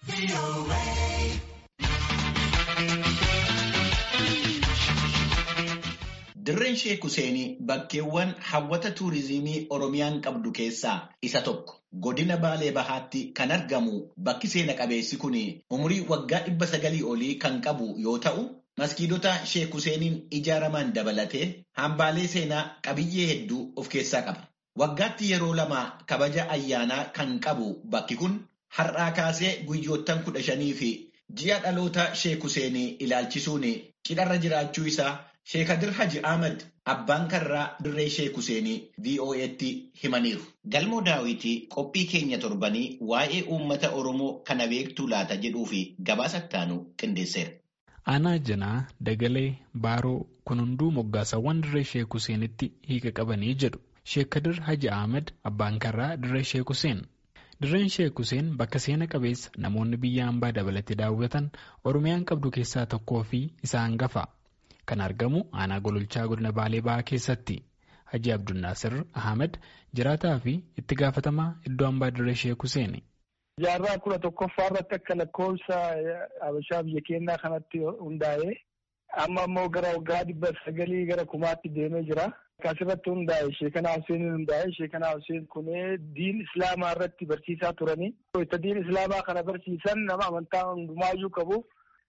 Dirreen Sheek Huseenii bakkeewwan hawwata tuurizimii Oromiyaan qabdu keessaa isa tokko. Godina Baalee Bahaatti kan argamu bakki seena qabeessi kun umurii waggaa dhibba sagalii olii kan qabu yoo ta'u, maskiidota Sheek Huseeniin ijaaraman dabalatee hambaalee seenaa qabiyyee hedduu of keessaa qaba. Waggaatti yeroo lama kabaja ayyaanaa kan qabu bakki kun har'aa kaasee guyyoottan kudha shanii fi ji'a dhaloota Sheek Huseenii ilaalchisuun cidharra jiraachuu isaa Sheekadir Haji Ahmad abbaan karraa dirree Sheek Huseenii VOA'tti himaniiru. Galmoo daawwitii qophii keenya torbanii waa'ee uummata Oromoo kana beektuu laata jedhuu fi gabaasa ittaanu qindeesseera. Aanaa Janaa, Dagalee, Baaroo kun hunduu moggaasawwan dirree Sheek Huseenitti hiika qabanii jedhu. Sheekadir Haji Ahmad abbaan karraa dirree Sheek Huseen. Dirreen Sheek Huseen bakka seena qabeessa namoonni biyya hambaa dabalatee daawwatan Oromiyaan qabdu keessaa tokkoo fi isa hangafa. Kan argamu aanaa gololchaa godina Baalee Bahaa keessatti. Haji Abdunnaasir Ahmed jiraataa fi itti gaafatamaa iddoo hambaa dirree Sheek Huseen. Jaarraa kudha tokkoffaa irratti akka lakkoofsa Habashaa biyya keenyaa kanatti hundaa'ee amma ammoo gara waggaa dhibba sagalii gara kumaatti deemee jira. Akkasirratti hundaa'e Sheekanaa Husseeniin hundaa'e Sheekanaa Hussein kunee diin Islaamaa irratti barsiisaa turanii. Itti diin Islaamaa kana barsiisan nama amantaa hundumaayyuu qabu.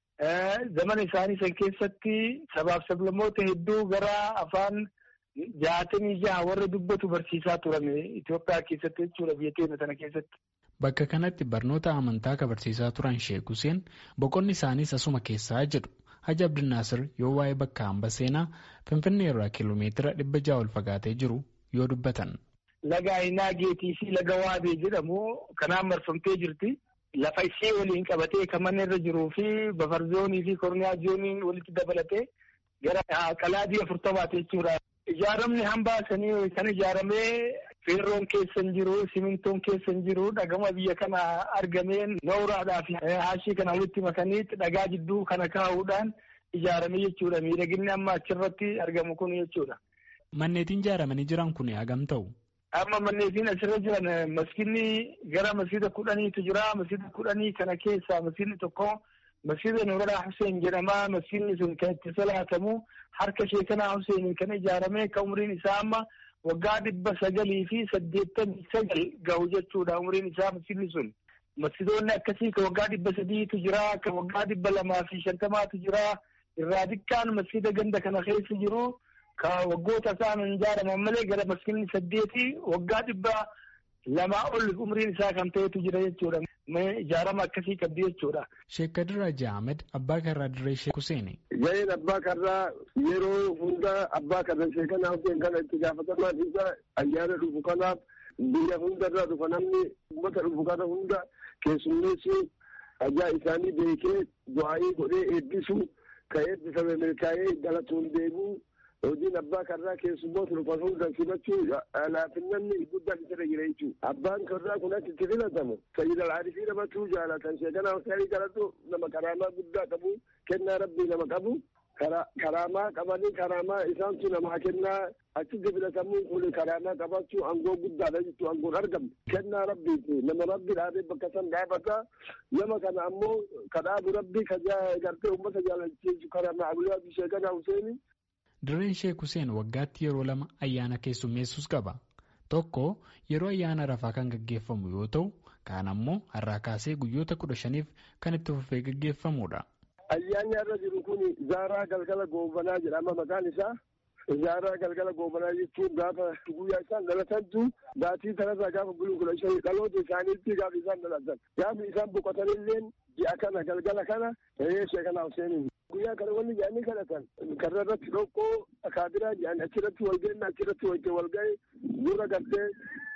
Zaman isaanii san keessatti sabaaf sablammoota hedduu gara afaan jaatamii jaha warra dubbatu barsiisaa turan Itoophiyaa keessatti jechuudha biyya keenya sana keessatti. Bakka kanatti barnoota amantaa kan barsiisaa turan Sheek Huseen boqonni isaaniis asuma keessaa jedhu. Haji Abdinaasir yoo waa'ee bakka hamba seenaa Finfinnee irraa kiiloomeetira dhibba jaha ol fagaatee jiru yoo dubbatan. Laga Aynaa Geetii fi Laga Waabee jedhamu kanaan marfamtee jirti. Lafa ishee waliin qabatee kan manni irra jiruu fi bafarzoonii fi korniyaa zooniin walitti dabalatee gara qalaadii afurtamaati jechuudha. Ijaaramni hambaa sanii kan ijaaramee feerroon keessan jiru, simintoon keessan jiru, dhagama biyya kana argameen nooraadhaa fi haashii kana walitti makaniitti dhagaa jidduu kana kaa'uudhaan ijaarame jechuudha. Miidhaginni amma achirratti argamu kun jechuudha. Manneetiin ijaaramanii jiran kun hagam ta'u? Amma manneetiin asirra jiran masjidni gara masjida kudhaniitu jira. Masjida kudhanii kana keessaa masjidni tokko masjida Nuuraa Hussein jedhama. Masjidni sun kan itti salaatamu harka Sheekanaa Hussein kan ijaarame kan umriin isaa amma waggaa dhibba sagalii fi saddeettamii sagal gahu jechuudha umriin isaa masjidni sun. Masjidoonni akkasii kan waggaa dhibba sadiitu jira. Kan waggaa dhibba lamaa fi shantamaatu jira. Irraa xiqqaan masjida ganda kana keessa jiru. Ka waggoota isaan ijaaraman malee gara masjidni saddeeti waggaa dhibba lamaa ol umriin isaa kan ta'etu jira jechuudha. Ijaarama akkasii qabdi jechuudha. Sheek Kadir Haji Ahmed abbaa karraa dirree Sheek Huseeni. Gaheen abbaa karraa yeroo hunda abbaa karra Sheekanaa Huseen kana itti gaafatamaan isa ayyaana dhufu kanaaf biyya hundarraa dhufa namni uummata dhufu kana hunda keessummeessu ajaa isaanii beekee du'aa'ii godhee eebbisu ka eebbifame milkaa'ee galatuun deemuu hojiin abbaa karraa keessummoota dhufan hunda simachuu laafinnanni guddaan isa jira jechuudha. Abbaan karraa kun akka itti filatamu sayyid al-aarifii namatu jaalatan sheekanaa huseenii kanatu nama karaamaa guddaa qabu kennaa rabbii nama qabu karaamaa qabanii karaamaa isaantu namaa kennaa achitti filatamuun kun karaamaa qabachuu aangoo guddaadha jechuudha aangoon argamu kennaa rabbiiti nama rabbi dhaabee bakka san dhaabata nama kana ammoo kadhaabu rabbii ka gartee uummata jaalachiisu karaamaa abuyyaa sheekanaa huseenii Dirreen Sheek Huseen waggaatti yeroo lama ayyaana keessummeessus qaba. Tokko yeroo ayyaana rafaa kan gaggeeffamu yoo ta'u, kaan ammoo har'aa kaasee guyyoota kudha shaniif kan itti fufee gaggeeffamudha. Ayyaanni irra jiru kun Zaaraa Galgala Goobanaa jedhama maqaan isaa. Zaaraa Galgala Goobanaa jechuun gaafa guyyaa isaan dhalatantu baatii sanarraa gaafa buluu kudha shanii dhaloota isaaniitti gaafa isaan dhalatan. Gaafa isaan boqotanillee ji'a kana galgala kana ta'ee sheekanaa Huseeniin. guyyaa kana wanni jedhanii kadhatan karra irratti dhoqqoo akaabiraa jedhan achirratti wal ga'inna achirratti wajjin wal ga'e dura gartee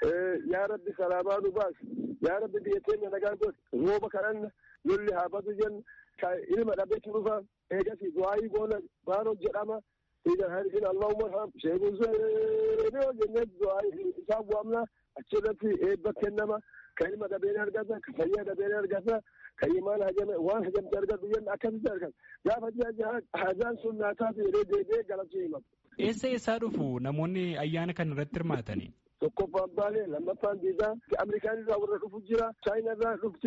yaa rabbi salaamaa nu baas yaa rabbi biyya keenya nagaa godhe rooba kadhanna lolli haa batu jenna ilma dhabeetu dhufa eegasi du'aayii goona baaroo jedhama idan harifin allahumma arham sheekun seenoo jennee du'aayii isaa bu'amna achirratti eebba kennama ka ilma dhabeen argata ka fayyaa dhabeen argata kan imaan hajame waan hajamte argatu jenna akkasitti argan gaafa ji'a hajaan sun naataa jedhee deebi'ee galachuu himatu. Eessa eessaa dhufu namoonni ayyaana kana irratti hirmaatanii? Tokkoffaan baalee lammaffaan diidaa Ameerikaan irraa warra dhufu jira Chaayinaa irraa dhufti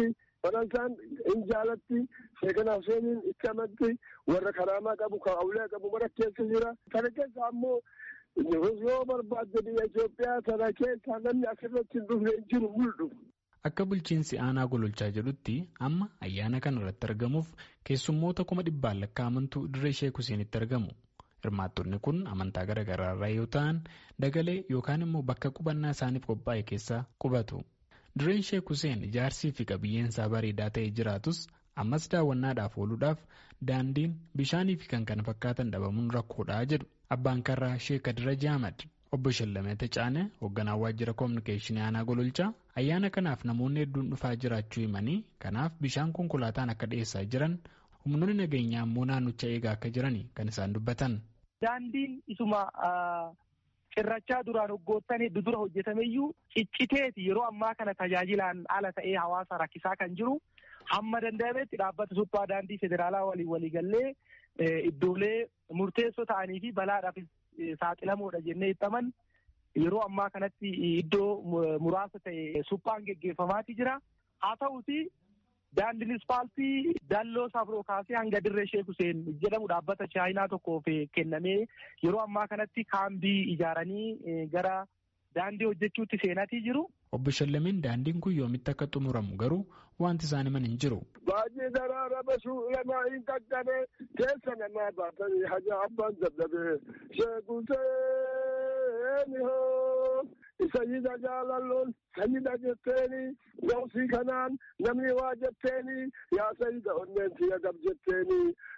Faransaan hin jaalatti sheekana Huseeniin itti amanti warra karaamaa qabu kan awulee qabu mara keessa jira. Kana keessa ammoo yoo barbaadde biyya Itoophiyaa sana keessa namni asirratti hin dhufne hin jiru mul'u. Akka bulchiinsi aanaa gololchaa jedhutti amma ayyaana kana irratti argamuuf keessummoota kuma dhibbaan lakkaa'amantu dirree Sheek Huseenitti argamu. Hirmaattonni kun amantaa garaa garaa irraa yoo ta'an dagalee yookaan immoo bakka qubannaa isaaniif qophaa'e keessa qubatu. Dirreen Sheek Huseen ijaarsii fi qabiyyeen isaa bareedaa ta'ee jiraatus ammas daawwannaadhaaf ooluudhaaf daandiin bishaanii fi kan kana fakkaatan dhabamuun rakkoodhaa jedhu abbaan karraa Sheek Kadir Ahmad. Obbo Shallamee Tacaane hoogganaa waajjira koominikeeshinii aanaa gololchaa ayyaana kanaaf namoonni hedduun dhufaa jiraachuu himanii kanaaf bishaan konkolaataan akka dhiyeessaa jiran humnoonni nageenyaa immoo naannicha eegaa akka jiran kan isaan dubbatan. Daandiin isuma cirrachaa duraan waggoottan hedduu dura hojjetameyyuu cicciteeti yeroo ammaa kana tajaajilaan ala ta'ee hawaasa rakkisaa kan jiru hamma danda'ametti dhaabbata suphaa daandii federaalaa waliin waliigallee iddoolee murteessoo ta'anii fi balaadhaaf saaxilamoodha jennee ibsaman yeroo ammaa kanatti iddoo muraasa ta'e suphaan geggeeffamaati jira. Haa ta'uti daandiin ispaaltii dalloo sabroo kaasee hanga dirree Sheek Huseen jedhamu dhaabbata chaayinaa tokkoof kennamee yeroo ammaa kanatti kaambii ijaaranii gara daandii hojjechuutti seenatii jiru. Obbo Shallameen daandiin kun yoomitti akka xumuramu garuu wanti isaan himan hin jiru. Baay'ee daraara basuu lamaa hin qaqqabe keessa namaa baatanii haja abbaan dadhabee sheekuseeni hoo sayyida jaalalloon sayyida jetteeni gawsii kanaan namni waa jetteeni yaa sayyida onneen siya gab jetteeni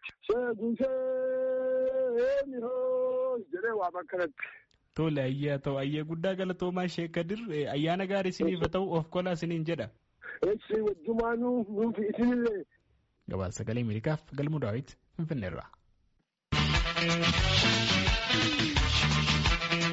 sheekuseeni hoo jedhee waa bakkanatti. Tole ayyaa ta'u ayyee guddaa galatoomaa Sheek Kadir ayyaana gaarii isiniif haa ta'u of kolaa isiniin jedha. Eessi wajjumaanuu nuufi isinillee. Gabaasa sagalee Ameerikaaf galmuu daawwiti Finfinneerraa.